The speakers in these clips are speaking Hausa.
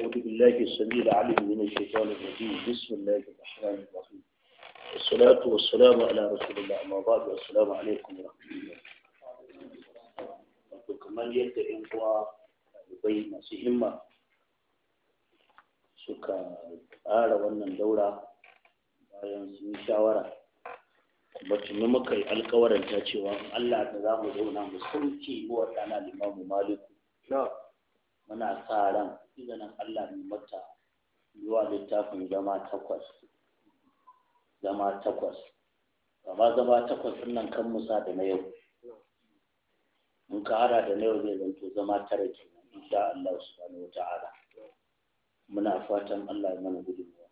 أعوذ بالله السميع العليم من الشيطان الرجيم بسم الله الرحمن الرحيم والصلاة والسلام على رسول الله أما بعد والسلام عليكم ورحمة الله wato kamar yadda ‘yan uwa ɗalibai masu himma suka tsara wannan daura bayan sun yi shawara kuma tuni muka yi alkawaranta cewa in Allah da za mu zauna mu sauke wa ɗana limamu maliku muna sa ran izinin Allah mai mata zuwa littafin zama takwas zama takwas amma zama takwas ɗin nan kan musa da na yau in ka hada da na yau zai zanto zama tara kenan insha Allah subhanahu wa ta'ala muna fatan Allah ya mana gudunmuwa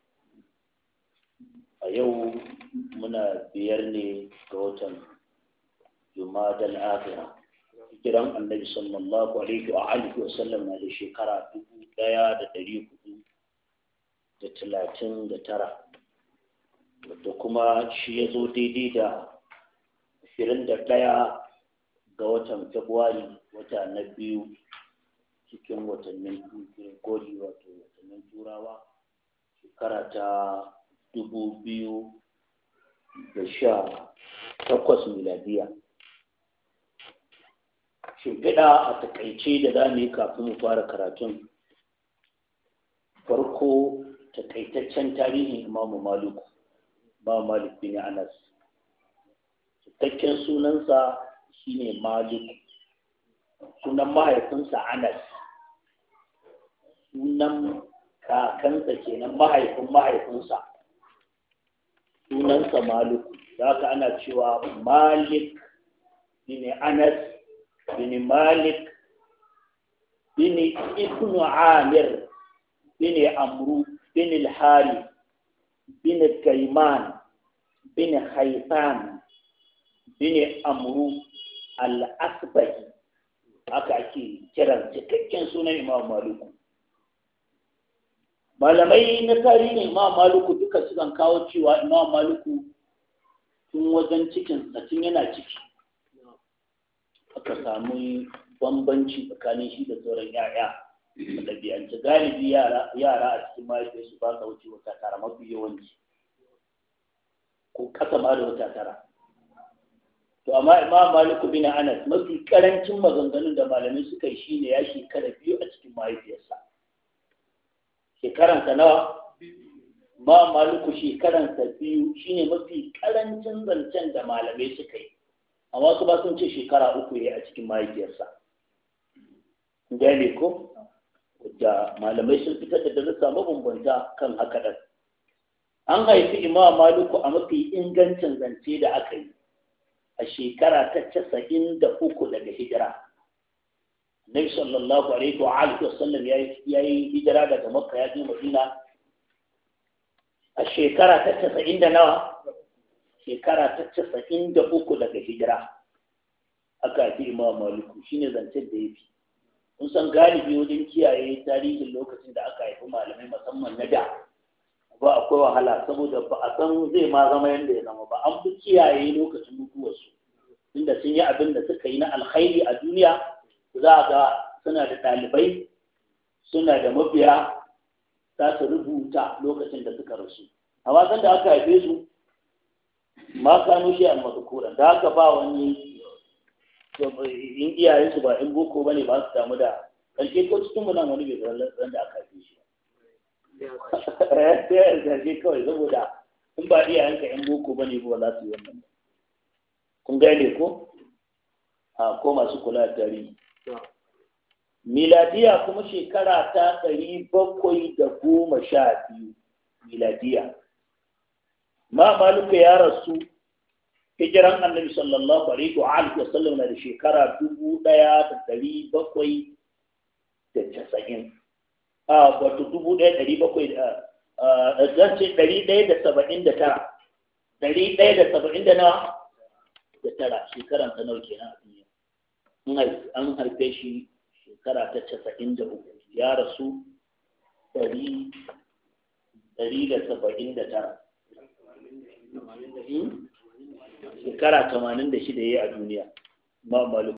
a yau muna biyar ne ga watan jumadal akhirah hijiran annabi sallallahu alaihi wa alihi wa sallam na da shekara dubu daya da dari hudu da talatin da tara wadda kuma shi ya zo daidai da ashirin da ɗaya ga watan februari wata na biyu cikin watannin gori wato watannin turawa shekara ta dubu biyu da sha takwas miladiya shimfiɗa a takaice da za mu yi kafin mu fara karatun farko takaitaccen tarihin imamu maluku ba malik bin anas cikakken sunansa shine malik sunan mahaifinsa anas sunan kakansa kenan mahaifin mahaifinsa sunansa malik da haka ana cewa malik bin anas bin malik bin ibnu amir bin amru bin al-hari bin kaiman bin haitan bin amru al-asbahi haka ake kiran cikakken sunan imam maluku malamai na tarihin imam maluku duka sukan kawo cewa imam maluku tun wajen cikin tun yana ciki aka samu bambanci tsakanin shi da sauran yaya a ɗabi'ance galibi yara a cikin mahaifiyarsu ba sa wuce wata tara mafi yawanci ko ƙasa ma da wata tara to amma imam maliku bin anas mafi karancin maganganun da malamai suka yi shine ya shekara biyu a cikin mahaifiyarsa shekaransa nawa ma maliku shekaransa biyu shine mafi karancin zancen da malamai suka yi amma su ba sun ce shekara uku ya a cikin mahaifiyarsa gane ko da malamai sun fitar da darussa mabambanta kan haka ɗan an haifi imam maliku a mafi ingancin zance da aka yi a shekara ta casa'in da uku daga hijira Nabi sallallahu alaihi wa alihi wasallam ya yi hijira daga makka ya je madina a shekara ta casa'in da nawa shekara ta casa'in da uku daga hijira aka haifi imam maliku shine zancen da ya fi kun san galibi wajen kiyaye tarihin lokacin da aka haifi malamai musamman na da ba akwai wahala saboda ba a san zai ma zama yadda ya zama ba an fi kiyaye lokacin mutuwarsu inda sun yi abin da suka yi na alkhairi a duniya za ga suna da ɗalibai suna da mabiya za su rubuta lokacin da suka rasu a wasan da aka haife su ma kano shi a mazukura da haka ba wani in iyayensu ba in boko ba ne ba su damu da ƙarshe ko cikin mu nan wani bai zan da aka haife shi sai ya zarge kawai saboda in ba iyayenka yan boko bane ba za su yi wannan kun gane ko a ko masu kula da tarihi miladiya kuma shekara ta ɗari bakwai da goma sha biyu miladiya ma maluka ya rasu hijiran annabi sallallahu alaihi wa alihi wa sallam na da shekara dubu ɗaya da ɗari bakwai da casa'in a wato dubu ɗaya ɗari bakwai da zan ce ɗari ɗaya da saba'in da tara ɗari ɗaya da saba'in da nawa da tara shekaran ta nawa kenan a duniya an haife shi shekara ta casa'in da uku ya rasu ɗari ɗari da saba'in da tara shekara tamanin da shida ya yi a duniya ma